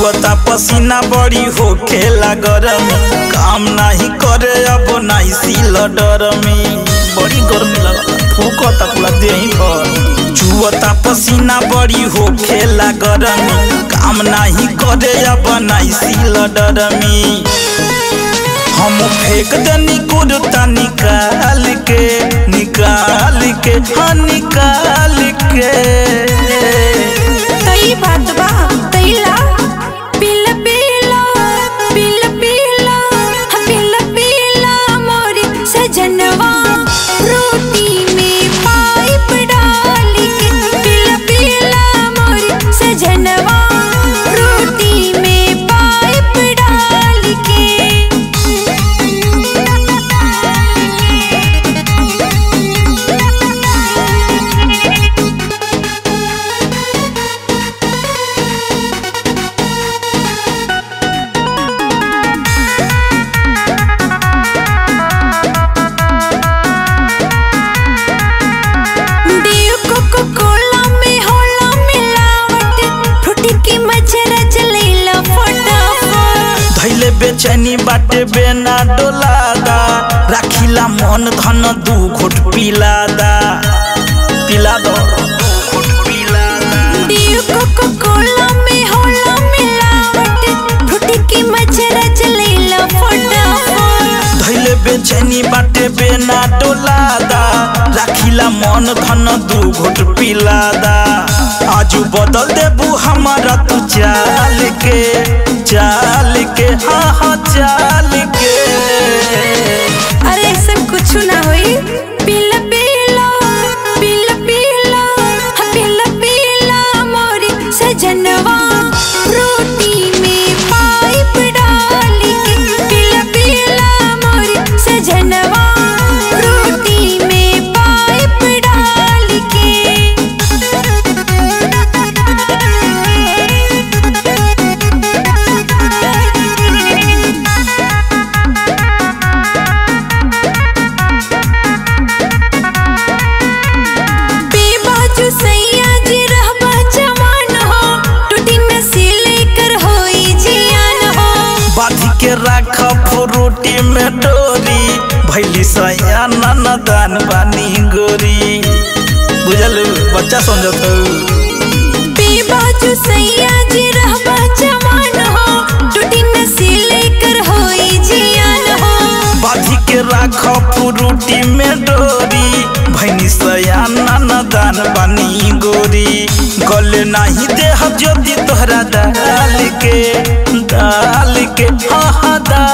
चुअता पसीना बड़ी होखेला गरम काम नाही करे अब नाही सील डर में बड़ी गर्मी लगता फूकता पूरा देही पर चुअता पसीना बड़ी होखेला गरम काम नाही करे अब नाही सील डर में हम फेंक दनी कुर्ता निकाल के निकाल के हाँ निकाल के तई बात बा तईला पिल पिला पिल पिला पिल पिला मोरी सजनवा रोटी में पाइप डाल के पिल पिला मोरी सजनवा रोटी में पाइप डाल के देव कोको कोला में होला मिलावट फ्रूटी की मच्छर चलेला फटाफट धैले बेचैनी बाटे बेना डोलादा राखिला मन धन दू घोट पिलादा पिला दो देव कोको कोला में होला मिलावट फ्रूटी की मच्छर चलेला फटाफट धैले बेचैनी बाटे बेना डोलादा राखिला मन धन दू घोट पिलादा आजू बदल देबू हमारा तू चाल के चाल के हाँ हाँ चाल के अरे ऐसा कुछ ना होई पिला पिला पिला पिला पिला पिला मोरी सजनवा रोटी में पाइप डाल के पिला पिला मोरी सजनवा रोटी में पाइप डाल के बेबाजू सैया जी रहबा जवान हो टूटी नसीले कर होई जियान हो बाधी के राख फ्रूटी में डोरी भैली सया ननदान बानी गोरी बुझल बच्चा समझत बेबाजू सैया जी रहबा जवान हो टूटी नसीले कर होई जियान हो बाधी के राख फ्रूटी में डोरी भैनी सया ननदान बानी गोरी गले नहीं देह ज्योति तोहरा दाल के दाल के हाँ हाँ दाल